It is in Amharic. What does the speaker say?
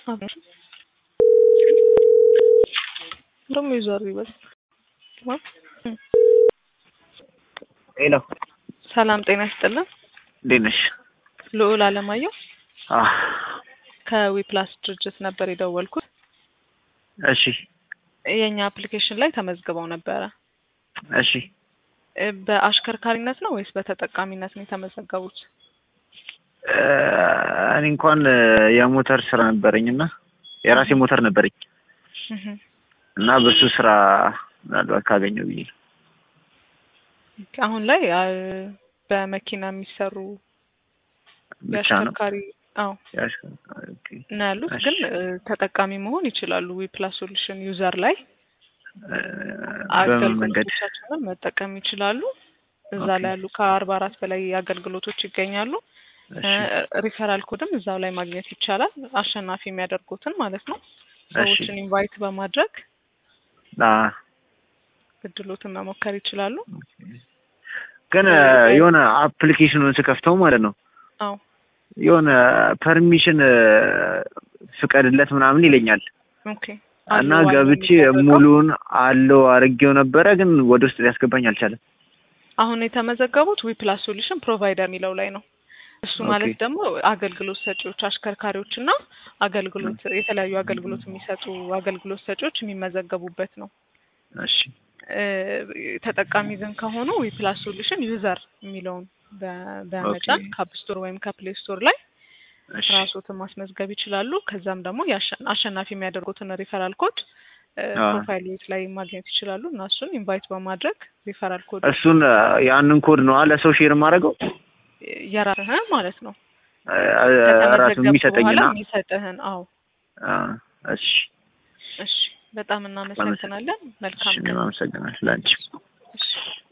ደግሞ ይዟል ይበል። ሄሎ ሰላም ጤና ይስጥልን። እንዴት ነሽ? ልዑል አለማየሁ አህ ከዊፕላስ ድርጅት ነበር የደወልኩት። እሺ የእኛ አፕሊኬሽን ላይ ተመዝግበው ነበረ። እሺ እ በአሽከርካሪነት ነው ወይስ በተጠቃሚነት ነው የተመዘገቡት? እ እኔ እንኳን እ የሞተር ስራ ነበረኝ እና የራሴ ሞተር ነበረኝ እህ እና በሱ ስራ ምናልባት ካገኘው ብዬ ነው። አሁን ላይ አ በመኪና የሚሰሩ ብቻ ነው የአሽከርካሪ አዎ ያሽከርካሪ ኦኬ። ነው ያሉት። እሺ። ግን እ ተጠቃሚ መሆን ይችላሉ። ዊፕላስ ሶሉሽን ዩዘር ላይ እ በምን መንገድ? አገልግሎቶቻችንን መጠቀም ይችላሉ። እዛ ኦኬ። ላይ ያሉ ከአርባ አራት በላይ አገልግሎቶች ይገኛሉ። እሺ ሪፈራል ኮድም እዛው ላይ ማግኘት ይቻላል። አሸናፊ የሚያደርጉትን ማለት ነው። እሺ ሰዎችን ኢንቫይት በማድረግ አ እድሎትን መሞከር ይችላሉ። ግን እ የሆነ አፕሊኬሽኑን ስከፍተው ማለት ነው አዎ የሆነ ፐርሚሽን እ ፍቀድለት ምናምን ይለኛል ኦኬ እና አለው ገብቼ የሚደረገው። ሙሉውን አለው አድርጌው ነበረ፣ ግን ወደ ውስጥ ሊያስገባኝ አልቻለም። አሁን የተመዘገቡት ዊፕላስ ሶሉሽን ፕሮቫይደር የሚለው ላይ ነው። እሱ ማለት ኦኬ። ደግሞ አገልግሎት ሰጪዎች አሽከርካሪዎች እና አገልግሎት የተለያዩ አገልግሎት የሚሰጡ አገልግሎት ሰጪዎች የሚመዘገቡበት ነው። እሺ እ ተጠቃሚ ግን ከሆኑ ዊፕላስ ሶሉሽን ዩዘር የሚለውን በ- በመጫን ኦኬ። ከአፕ ስቶር ወይም ከፕሌይ ስቶር ላይ እሺ ራሶትን ማስመዝገብ ይችላሉ። ከዛም ደግሞ የአሸ- አሸናፊ የሚያደርጉትን ሪፈራል ኮድ እ አ ፕሮፋይል ላይ ማግኘት ይችላሉ እና እሱን ኢንቫይት በማድረግ ሪፈራል ኮድ እሱን እ ያንን ኮድ ነው ለሰው ሼር የማደርገው የራስህን ማለት ነው እ ራሱ ከተመዘገብክ የሚሰጠኝና በኋላ የሚሰጥህን። አዎ አ እሺ እሺ፣ በጣም እናመሰግናለን። መልካም እሺ እኔም አመሰግናለሁ ላንቺ እሺ